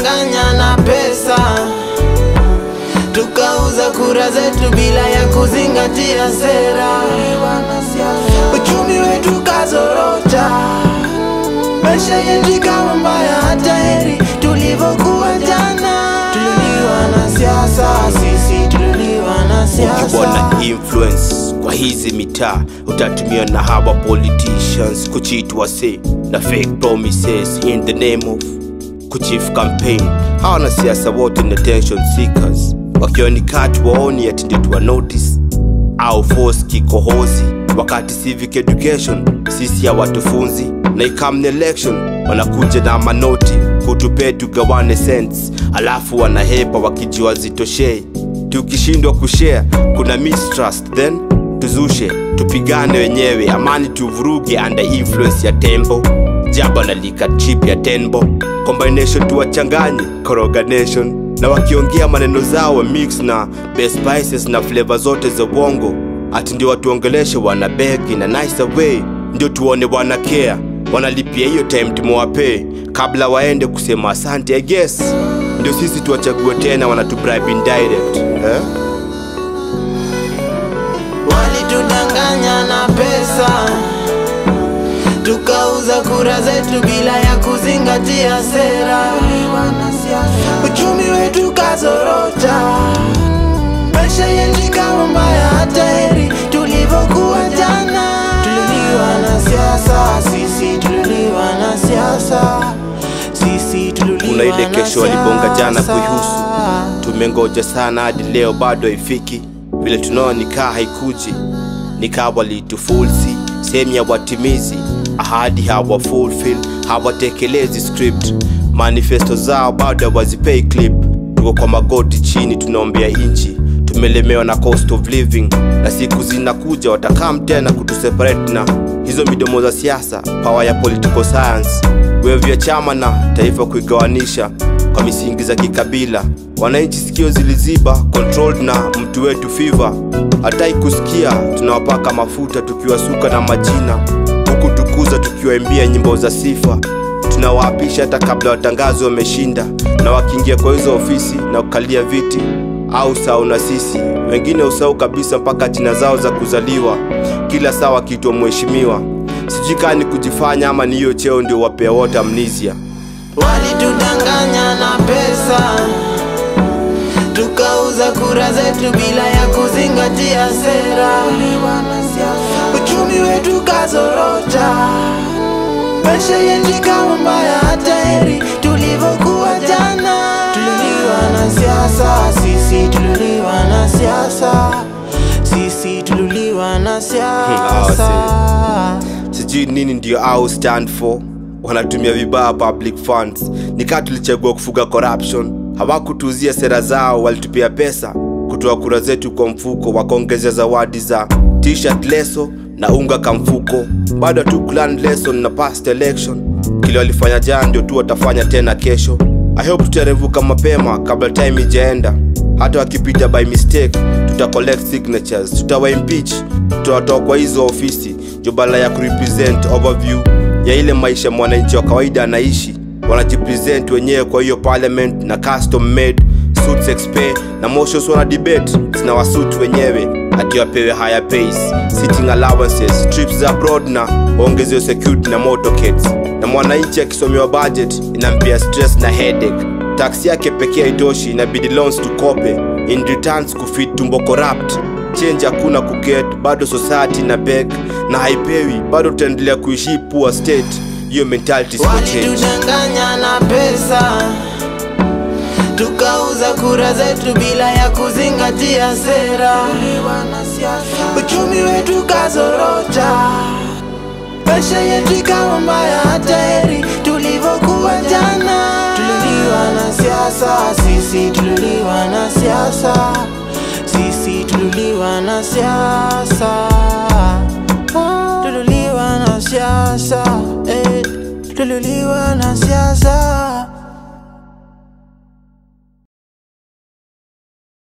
Walitudanganya na pesa, tukauza kura zetu bila ya kuzingatia sera. Uchumi wetu kazorota, maisha yetu ikawa mbaya, hata heri tulivyokuwa jana. Tuliuliwa na siasa, sisi tuliuliwa na siasa. ukiwa na influence kwa hizi mitaa utatumiwa na hawa politicians kuchitwa se na fake promises in the name of kuchief campaign hawa wanasiasa wote ni attention seekers wakionikati waoni ati ndio tuwa notice au force kikohozi wakati civic education sisi hawatufunzi na ikamni election wanakuja na manoti kutupee tugawane cents alafu wanahepa wakijua zitoshei tukishindwa kushare kuna mistrust then tuzushe tupigane wenyewe amani tuvuruge under influence ya tembo jaba na lika chip ya tenbo combination tuwachanganye koroga nation na wakiongea maneno zao wa mix na best spices na flavor zote za uongo ati ndio watuongeleshe wana beg in a nicer way ndio tuone wana care wanalipia hiyo time tumewapee kabla waende kusema asante I guess ndio sisi tuwachague tena wanatubribe indirect eh? Walitudanganya na pesa, tukauza kura zetu bila ya kuzingatia sera. Uchumi wetu kazorota, maisha yetu ikawa mbaya, hata heri tulivyokuwa jana. Tuliuliwa na siasa, sisi tuliuliwa na siasa, sisi tuliuliwa kuna ile na kesho walibonga jana siasa. kuihusu tumengoja sana hadi leo bado haifiki vile tunaona nikaa haikuji nikaa walitufulsi sehemu ya watimizi ahadi hawa fulfill hawatekelezi script manifesto zao bado hawazipei clip tuko kwa magoti chini tunaombea inchi tumelemewa na cost of living na siku zinakuja watakam tena kutuseparate na hizo midomo za siasa pawa ya political science wevu ya chama na taifa kuigawanisha kwa misingi za kikabila wananchi sikio ziliziba controlled na mtu wetu fiva hatai kusikia tunawapaka mafuta tukiwasuka na majina huku tukuza tukiwaimbia nyimbo za sifa tunawaapisha hata kabla watangazo wameshinda na wakiingia kwa hizo ofisi na kukalia viti au sau na sisi wengine usau kabisa mpaka jina zao za kuzaliwa kila saa wakiitwa mheshimiwa sijui kaa ni kujifanya ama ni hiyo cheo ndio wapea wote amnisia Walitudanganya na pesa, tukauza kura zetu bila ya kuzingatia sera. Uchumi wetu kazorota, maisha yetu ikawa mbaya, hata heri tulivyokuwa jana. Tuliuliwa na siasa, sisi tuliuliwa na siasa, sisi tuliuliwa na siasa. sijui nini ndio au stand for wanatumia vibaya public funds nikaa tulichagua kufuga corruption hawakutuzia sera zao walitupia pesa kutoa kura zetu kwa mfuko wakaongezea zawadi za t-shirt leso na unga kamfuko bado tu clan lesson na past election kile walifanya jana ndio tu watafanya tena kesho i hope tutarevuka mapema kabla time ijaenda hata wakipita by mistake tuta collect signatures tutawa impeach tutawatoa kwa hizo ofisi jo badala ya kurepresent overview ya ile maisha mwananchi wa kawaida anaishi wanajipresent wenyewe kwa hiyo parliament na custom made suits expe na motions wana debate zinawasuit wenyewe ati wapewe higher pays sitting allowances trips za abroad na waongezewe security na motorcades na mwananchi akisomewa budget inampia stress na headache taksi yake pekee haitoshi inabidi loans tukope in returns kufit tumbo corrupt change hakuna kuget bado society na beg na haipewi bado tutaendelea kuishi poor state hiyo mentality siko change Walitudanganya na pesa, tukauza kura zetu bila ya kuzingatia sera. Uchumi wetu kazorota, maisha yetu ikawa mbaya, hata heri tulivyokuwa jana. Tuliuliwa na siasa, sisi tuliuliwa na siasa, sisi tuliuliwa na siasa, tuliuliwa na siasa, eh, tuliuliwa na siasa.